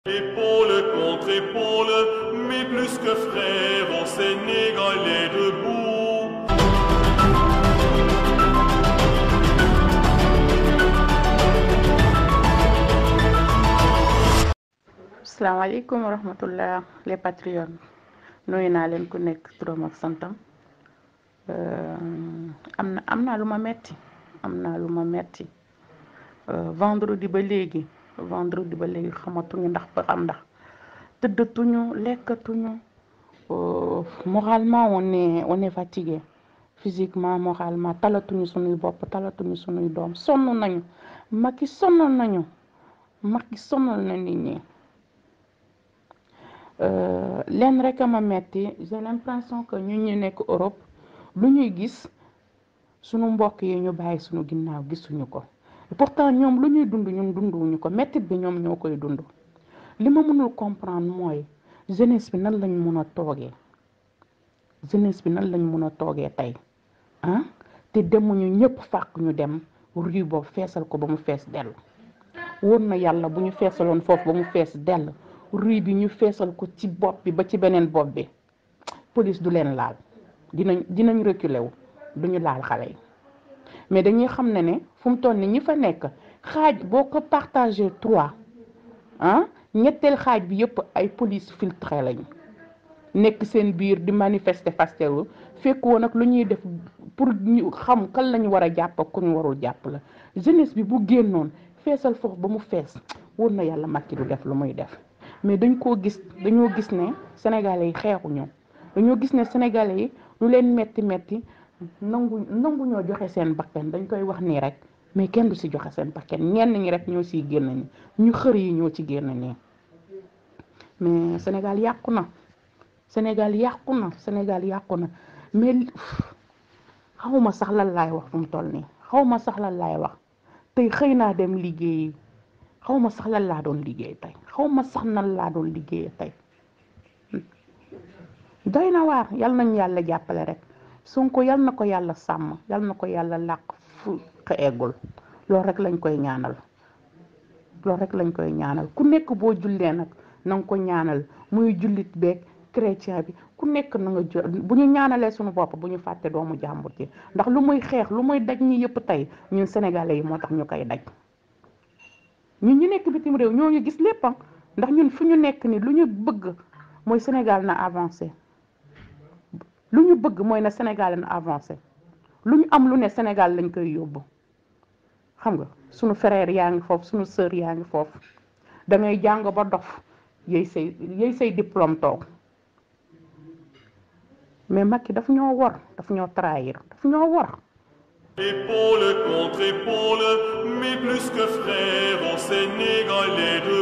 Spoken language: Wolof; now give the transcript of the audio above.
Épaule contre épaule, mais plus que frères, on Sénégalais debout. asalaamaaleykum wa rahmatullah les patriotes nuyu naa leen ku nekk turam ak santam am na am naa lu ma metti am naa lu ma metti vendredi ba léegi vendredi ba léegi xamatuñu ndax ba xam ndax tëddatuñu lekkatuñu moralement on est on est fatigué physiquement moralement talatuñu suñuy bopp talatuñu suñuy doom sonn nañu Macky sonnal nañu Macky sonnal na nit ñi leen rek a ma metti j'ai l'impression que ñun ñu nekk Europe lu ñuy gis sunu mbokk yi ñu bàyyi sunu ginnaaw gisuñu ko pourtant ñoom lu ñuy dund ñun dunduwuñu ko mettit bi ñoom ñoo koy dund li ma mënul comprendre mooy jeunesse bi nan lañ mun a toogee jeunesse bi nan lañ mun a toogee tey ah te demuñu ñëpp fàq ñu dem rue boobu feesal ko ba mu fees dell wóor na yàlla bu ñu feesaloon foofu ba mu fees dell rue bi ñu feesal ko ci bopp bi ba ci beneen bopp bi police du leen laal dinañ dinañ reculer wu duñu laal xale yi mais dañuy xam ne ne fu mu toll ni ñi fa nekk xaaj boo ko partagé trois ah ñetteel xaaj bi yëpp ay police filtré lañu nekk seen biir di manifester fastewu fekk woon nag lu ñuy def pour ñu xam kan lañu war a jàpp ak ku ñu warul jàpp la jeunesse bi bu génnoon feesal foofu ba mu fees wóor na yàlla Macky du def lu muy def mais dañ koo gis dañoo gis ne sénégalais yi xeexuñu dañoo gis ne sénégalais yi lu leen metti metti nangu nangu ñoo joxe seen bakkan dañ koy wax nii rek mais kenn du ci joxe seen bakkan ñenn ñi rek ñoo ciy génn ñi ñu xër yi ñoo ci génn nii mais Sénégal yàqu na Sénégal yàqu na Sénégal yàqu na mais xawma sax lan laay wax fu mu toll nii xawma sax lan laay wax tey xëy naa dem liggéeyi xawma sax lan laa doon liggéey tey xawma sax nan laa doon liggéey tey doy na waar yal nañu yàlla jàppale rek Sonko yal na ko yàlla sàmm yal na ko yàlla làq fu ko eggul loolu rek lañ koy ñaanal loolu rek lañ koy ñaanal ku nekk boo jullee nag na nga ko ñaanal muy jullit beeg chrétien bi ku nekk na nga jël bu ñu ñaanalee suñu bopp bu ñu fàtte doomu jàmbur ji ndax lu muy xeex lu muy daj ñi yëpp tey ñun sénégalais yi moo tax ñu koy daj ñun ñu nekk bitim réew ñoo ñu gis lépp ndax ñun fu ñu nekk ni lu ñu bëgg mooy Sénégal na avancé lu ñu bëgg mooy na Sénégal na avancé lu ñu am lu ne Sénégal lañ koy yóbbu xam nga suñu frère yaa ngi foofu suñu sœur yaa ngi foofu da ngay jàng ba dof yéy say yéy say diplôme toog mais Macky daf ñoo wor daf ñoo trahir daf ñoo wor Épaule contre épaule, mais plus que frères, on Sénégalais debout.